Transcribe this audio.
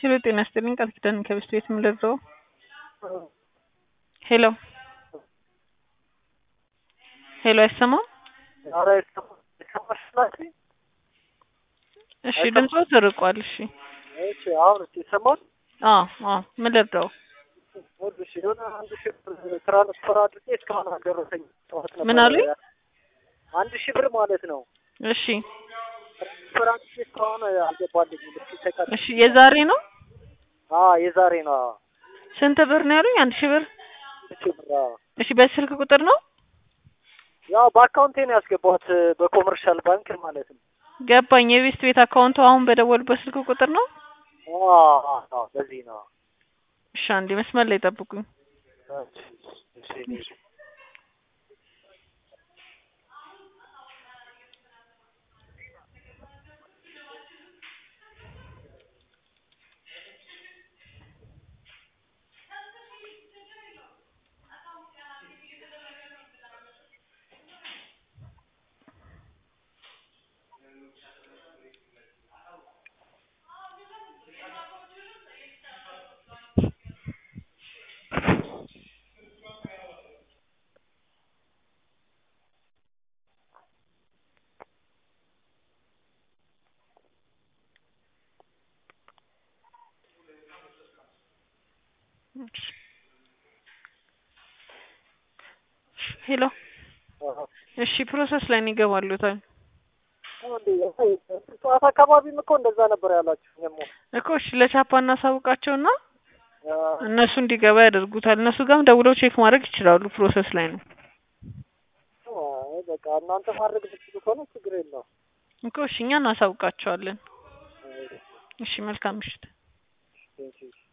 ሄሎ ጤና ይስጥልኝ ቃል ኪዳን ከብስት ቤት የምለብሰው ሄሎ ሄሎ አይሰማም ኧረ ይሰማ- ይሰማሽ ናችሁ? እሺ ድምፆ ተርቋል እሺ እሺ አሁን እስኪ ይሰማል? አዎ አዎ ምን ልርዳው ይኸውልሽ የሆነ አንድ ሺህ ብር ትራንስፈር አድርጌ እስካሁን አልደረሰኝም። ጠዋት ነበር ምን አሉኝ? አንድ ሺህ ብር ማለት ነው። እሺ ትራንስፈር አድርጌ እስካሁን አልገባልኝም። እስኪ ተቀጥ እሺ የዛሬ ነው አዎ የዛሬ ነው። አዎ ስንት ብር ነው ያሉኝ አንድ ሺህ ብር አንድ ሺህ ብር አዎ። እሺ በስልክ ቁጥር ነው ያው በአካውንቴ ነው ያስገባሁት በኮመርሻል ባንክ ማለት ነው። ገባኝ የቤስት ቤት አካውንቱ አሁን በደወሉበት ስልክ ቁጥር ነው አዎ አዎ አዎ በዚህ ነው። እሺ አንዴ መስመር ላይ ጠብቁኝ እሺ እሺ ሄሎ እሺ ፕሮሰስ ላይ ነው ይገባሉታል ጠዋት አካባቢም እኮ እንደዛ ነበር ያላችሁ ደግሞ እኮ እሺ ለቻፓ እናሳውቃቸውና እነሱ እንዲገባ ያደርጉታል እነሱ ጋርም ደውለው ቼክ ማድረግ ይችላሉ ፕሮሰስ ላይ ነው በቃ እናንተ ማድረግ ብትችሉ ከሆነ ችግር የለውም። እኮ እሺ እኛ እናሳውቃቸዋለን እሺ መልካም ምሽት ቴንኪው